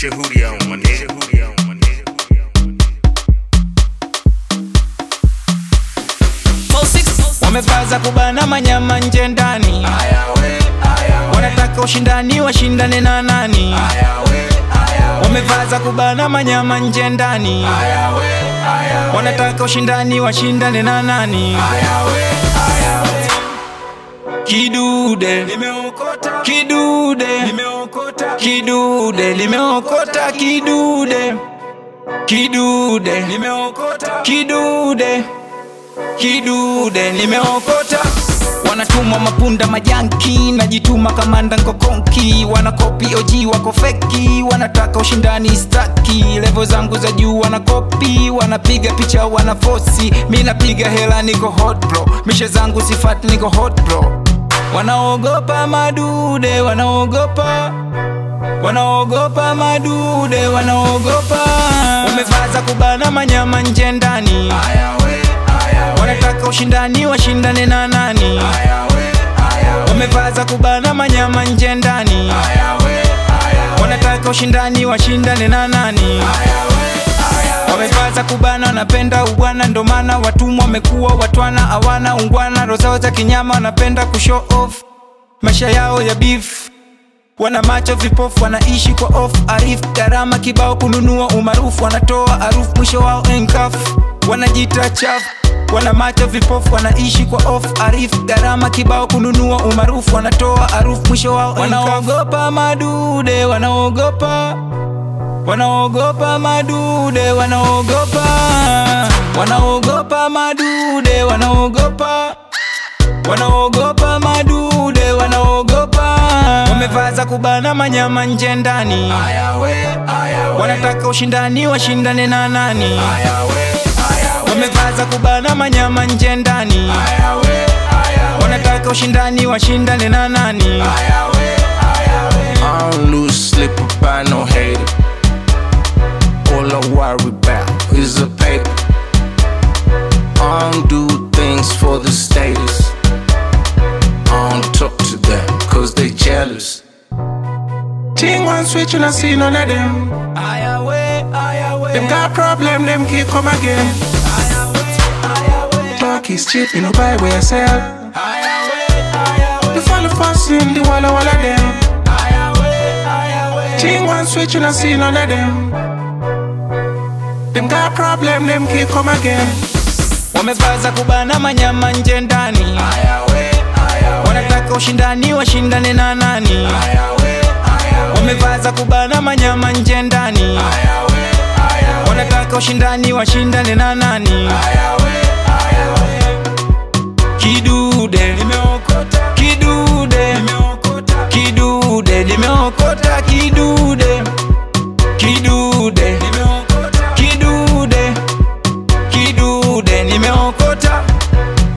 Shehudi yao maneno. Shehudi yao maneno. wamepaza kubana manyama nje ndani wanataka ushindani washindane na nani wamepaza kubana manyama nje ndani wanataka ushindani washindane na nani kidude kidude kidude limeokota kidude kidude kidude kidude nimeokota wanatumwa mapunda majanki najituma kamanda nkokonki wanakopi oji wako feki wanataka ushindani staki levo zangu za juu wanakopi wanapiga picha wanafosi mi napiga hela niko hot bro mishe zangu sifati niko hot bro wanaogopa madude wanaogopa wanaogopa madude wanaogopa wamevaza kubana manyama nje ndani wanataka ushindani washindane na nani wamevaza kubana manyama nje ndani wanataka ushindani washindane na nani wamevaza kubana wanapenda ubwana ndo maana watumwa wamekuwa watwana hawana ungwana rozao za kinyama wanapenda kushow off maisha yao ya beef wana macho vipofu wanaishi kwa off arif gharama kibao kununua umaarufu wanatoa harufu mwisho wao enkaf wanajita chafu wana macho vipofu wanaishi kwa off arif gharama kibao kununua umaarufu wanatoa harufu mwisho wao wanaogopa madude wanaogopa wanaogopa madude wanaogopa wanaogopa madude wanaogopa wanaogopa madude wanaogopa wamevaza kubana manyama nje ndani wanataka ushindani washindane na nani wamevaza kubana manyama nje ndani wanataka ushindani washindane na nani I don't lose sleep about no hater. All I worry about is the paper. I don't do things for the status. I don't talk to them cause they jealous. Ting one switch and I see none of them. Them got problem, them keep come again. Talk is cheap, you know buy where I sell. The follow fast in the wall of all of them. Ting one switch and I see none of them. Them got problem, them keep come again. wamevaza kubana manyama nje ndani wanataka ushindani washindane na nani wamevaza kubana manyama nje ndani wanataka ushindani washindane na nani